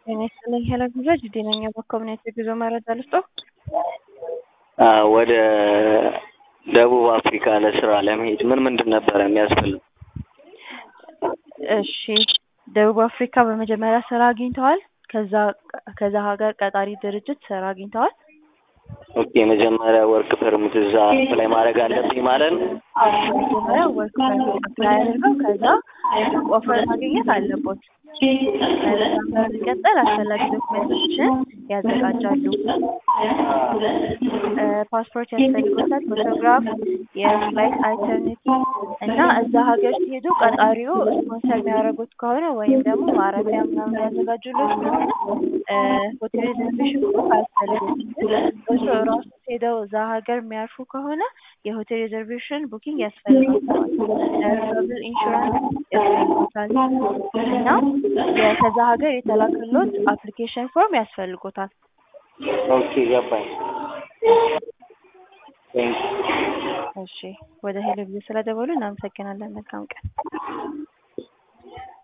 ጤና ይስጥልኝ ሄለን ጉዛጅ ጤነኛ በኮምኔት የጉዞ መረጃ ልስጦ። ወደ ደቡብ አፍሪካ ለስራ ለመሄድ ምን ምንድን ነበረ የሚያስፈልግ? እሺ ደቡብ አፍሪካ በመጀመሪያ ስራ አግኝተዋል? ከዛ ከዛ ሀገር ቀጣሪ ድርጅት ስራ አግኝተዋል? ኦኬ መጀመሪያ ወርክ ፐርሚት እዛ አፕላይ ማድረግ አለብኝ ማለት ነው? መጀመሪያ ወርክ ፐርሚት አፕላይ አድርገው ከዛ ኦፈር ማግኘት አለቦት። ከዛ በመቀጠል አስፈላጊ ዶክመንቶችን ያዘጋጃሉ። ፓስፖርት ያስፈልጎታል፣ ፎቶግራፍ፣ የፍላይት አልተርኔቲቭ እና እዛ ሀገር ሲሄዱ ቀጣሪው ስፖንሰር የሚያደርጉት ከሆነ ወይም ደግሞ ማረፊያ ምናምን ያዘጋጁለት ከሆነ ሆቴል ሪዘርቬሽን ቡክ አያስፈልግም። እሱ ራሱ ሄደው እዛ ሀገር የሚያርፉ ከሆነ የሆቴል ሪዘርቬሽን ቡኪንግ ያስፈልጋቸዋል። ትራቭል ኢንሹራንስ ያስፈልጎታል እና ከዛ ሀገር የተላከሎት አፕሊኬሽን ፎርም ያስፈልጎታል። ኦኬ ገባኝ። ቴንክ እሺ ወደ ሄሎ ቪዥን ስለደወሉ እናመሰግናለን። መልካም ቀን።